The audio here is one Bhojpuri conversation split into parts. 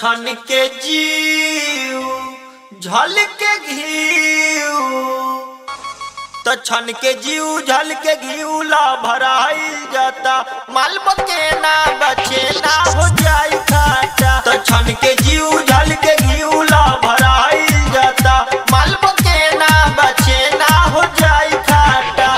छन के जीव झल के घीव तो छन के जीव झल के घीवला भराइल जाता मालब के ना बचे ना हो जाई खाटा तो छन के जीव झल के घीवला भराइल जाता मालब के ना बचे ना हो जाई खाटा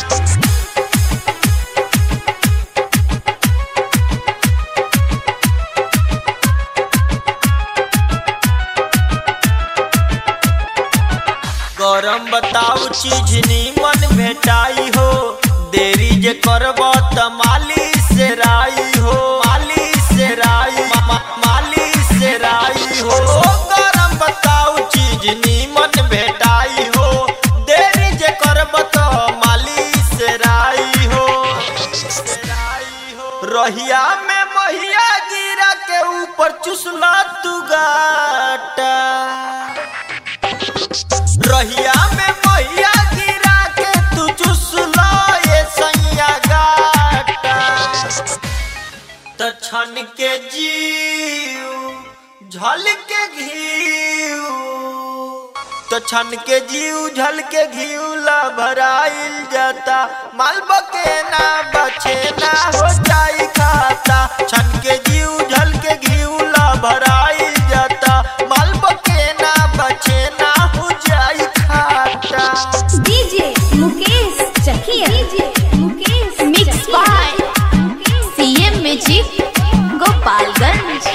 गरम बताऊ चीज नीमन भेटाई हो देरी जे करब त माली से राई हो माली से राई मा- मा- माली से राई हो गरम बताऊ चीज नीमन भेटाई हो देरी जे करब त माली से राई हो रहिया में महिया गिरा के ऊपर चुसला तू गाटा रहिया में मैया गिरा के तू चुसला ये सैया गाटा त छन के जीव झल के घीव तो छन के जीव झल के घीवला भराइल जाता मालब के ना बचे ना हो जाई खाता छन के जीव झल के घीवला भराइल जाता मालब के ना बचे ना हो जाई खाता DJ Mukesh Chakia DJ Mukesh mix by CM music Gopalganj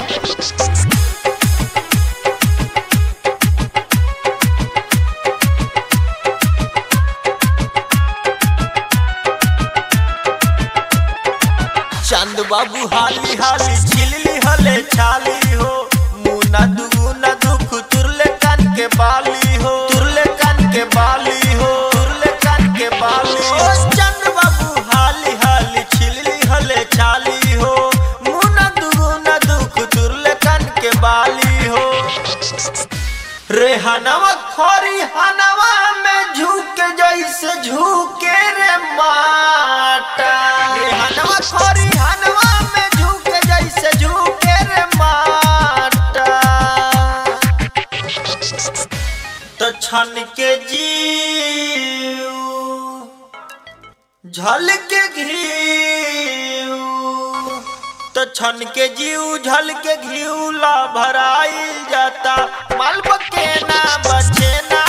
चंद बाबू हाली हाली छिलली हले छाली हो मुना दुगुना दुख तुरले कान के बाली हो तुरले कान के बाली हो तुरले कान के बाली हो चंद बाबू हाली हाली छिलली हले छाली हो मुना दुगुना दुख तुरले कान के बाली हो रेहनवा खोरी हनवा में झुके जैसे झुके रे माटा रेहनवा खोरी हनवा में झुके जैसे झुके रे माटा तो छन के जीव झल के घीव तो छन के जीव झल के घीवला भराइल जाता मालब के ना बचे ना